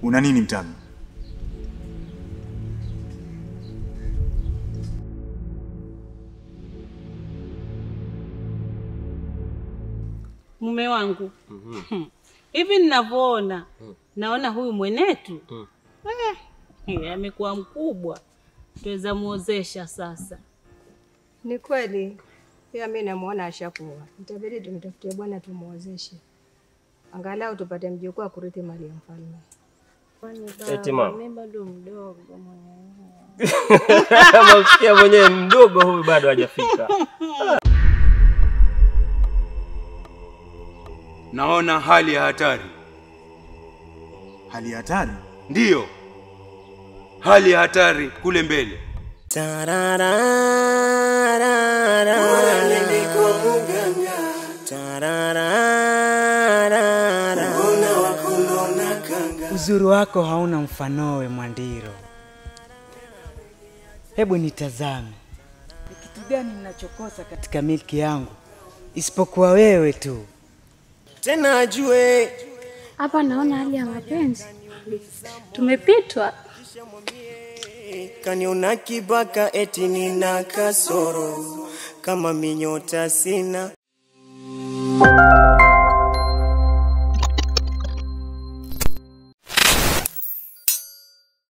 Una nini Mtami? Mume wangu hivi ninavyoona, naona huyu mwenetu eh, amekuwa mkubwa, tuweza muozesha sasa. Ni kweli pia mi namwona ashakuwa, itabidi tumtafutie bwana tumuozeshe, angalau tupate mjukuu wa kurithi mali ya mfalme. Eti mama. Mimi bado mdogo mwenyewe. Msikia mwenyewe mdogo huyu bado hajafika. Naona hali ya hatari. Hali ya hatari? Ndiyo, hali ya hatari kule mbele. Uzuri wako hauna mfanowe Mwandiro. Hebu nitazame, ni kitu gani ninachokosa katika milki yangu isipokuwa wewe tu? tena ajue Hapa naona hali ya mapenzi tumepitwa. kaniona kibaka eti nina kasoro kama minyota sina